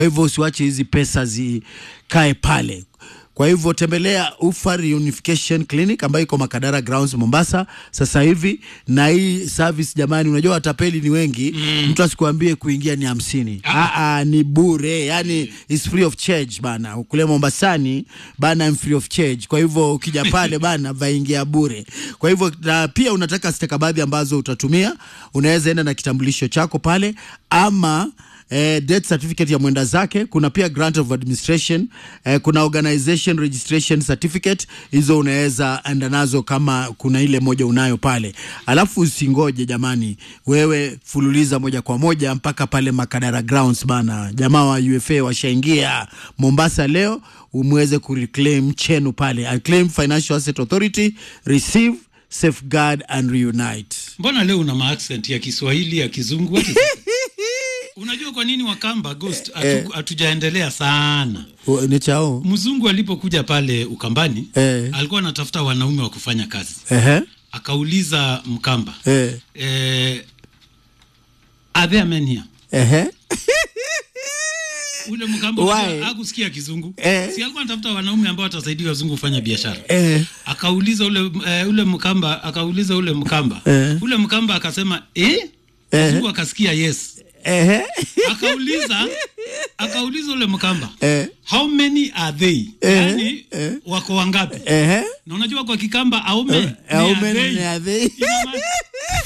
Kwa hivyo usiwache hizi pesa zikae pale. Kwa hivyo tembelea Ufa Reunification Clinic ambayo iko Makadara Grounds Mombasa sasa hivi, na hii service jamani, unajua watapeli ni wengi mm. Mtu asikuambie kuingia ni hamsini ah. ni bure, yani is free of charge bana. Kule Mombasani bana I'm free of charge. Kwa hivyo ukija pale bana vaingia bure. Kwa hivyo na pia unataka stakabadhi ambazo utatumia, unaweza enda na kitambulisho chako pale ama eh, death certificate ya mwenda zake. Kuna pia grant of administration eh, kuna organization registration certificate, hizo unaweza enda nazo kama kuna ile moja unayo pale. Alafu usingoje jamani, wewe fululiza moja kwa moja mpaka pale Makadara Grounds bana. Jamaa wa UFA washaingia Mombasa leo, umweze kureclaim chenu pale. I claim Financial Asset Authority, receive safeguard and reunite. Mbona leo una maaccent ya Kiswahili ya Kizungu? What is it? Unajua kwa nini Wakamba Ghost hatu- hatujaendelea sana? O, Ni chao Mzungu alipokuja pale Ukambani Eh. alikuwa anatafuta wanaume wa kufanya kazi, ehe akauliza Mkamba eh. eh, are there men here? Ehe. Ule Mkamba Why? unajua hakusikia Kizungu Eh. si alikuwa anatafuta wanaume ambao watasaidia wazungu kufanya biashara Eh. akauliza ule eh, ule Mkamba akauliza ule Mkamba Eh. ule Mkamba akasema eh? Wazungu akasikia yes Ehe. akauliza akauliza ule Mkamba Eh. how many are they Eh, yani eh. wako wangapi Ehe. na unajua kwa Kikamba aume ni Aume are they. ni are they? Ina maana-